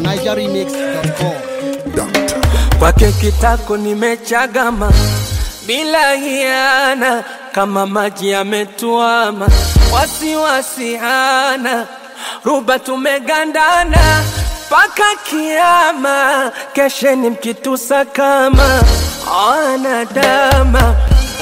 nigeremix.com. kwake kitako nimechagama bila hiana, kama maji yametuama, wasiwasi hana, ruba tumegandana mpaka kiama, kesheni mkitusa kama wanadama.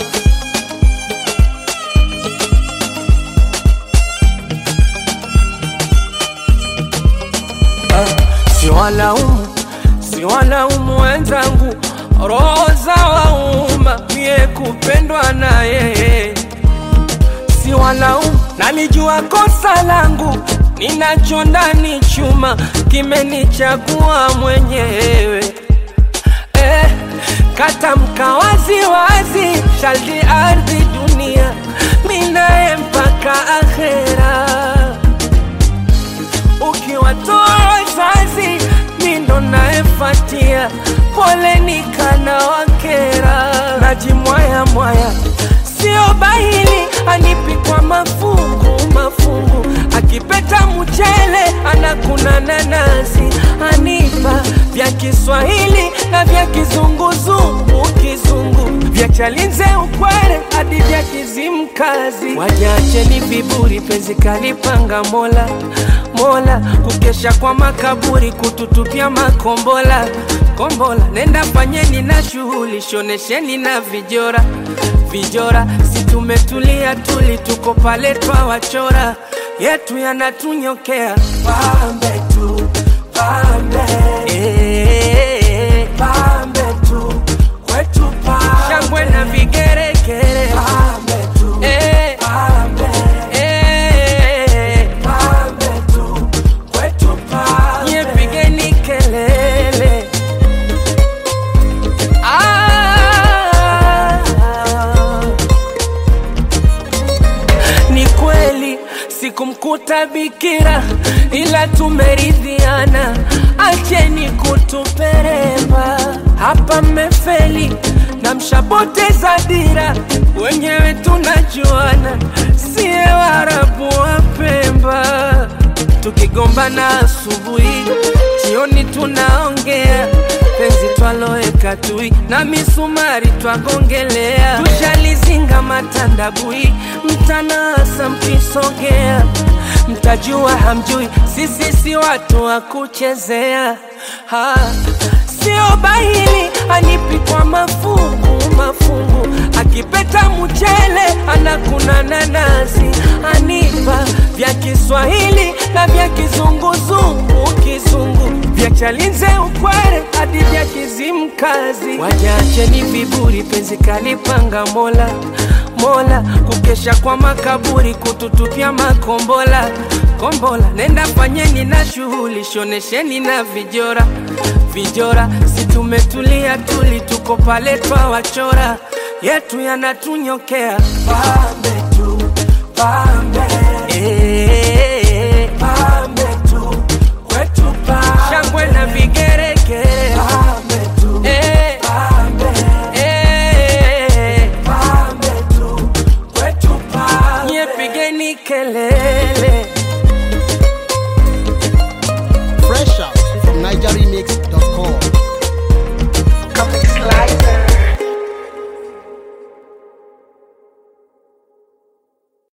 Siwalaumu, siwalaumu wenzangu, roho za wauma, mie kupendwa na yeye. Siwalaumu, nalijua kosa langu, ninacho ndani chuma, kimenichagua mwenyewe eh, katamka wazi wazi, shaldi ardhi dunia, minaye mpaka akhera ukiwatoa wazazi mindo naefatia, pole nikana wakera, najimwaya mwaya, sio bahili anipikwa mafungu mafungu, akipeta mchele anakuna nanasi, anipa vya Kiswahili na vya kizunguzungu kizungu, vya Chalinze ukwere hadi vya Kizimkazi, wajacheni viburi, penzi kalipanga Mola Mola, kukesha kwa makaburi, kututupia makombola kombola. Nenda fanyeni na shughuli, shonesheni na vijora vijora, si tumetulia tuli, tuko pale twawachora, yetu yanatunyokea pambe tu pambe, eh, pambe tu kwetu pambe, shangwe na vigeregere pambe tu, eh, pambe, eh, pambe tu kwetu pambe, nye pigeni kelele ah, ni kweli sikumkuta bikira, ila tumeridhiana, acheni kutupereva hapa, mmefeli na mshapoteza dira, wenyewe tunajuana, siye Waarabu wa Pemba, tukigombana asubuhi, jioni tunaongea penzi twaloweka tui na misumari twagongelea, tushalizinga matandabui, mtanasa mkisogea, mtajua hamjui, sisi si watu wa kuchezea ha. Sio bahili anipikwa mafungu mafungu, akipeta mchele anakuna nanasi, anipa vya Kiswahili na vya kizunguzungu kizungu, vya Chalinze ukwere hadi vya Kizimkazi. Wajacheni viburi, penzi kalipanga Mola Mola, kukesha kwa makaburi, kututupia makombola kombola. Nenda fanyeni na shughuli, shonesheni na vijora vijora, si tumetulia tuli, tuko pale twawachora, yetu yanatunyokea pambe tu pambe, eh, pambe tu kwetu pambe, shangwe na vigeregere pambe tu, eh, pambe, eh, pambe tu kwetu pambe, nye pigeni kelele Fresh out from nigeremix.com. Comic Slicer.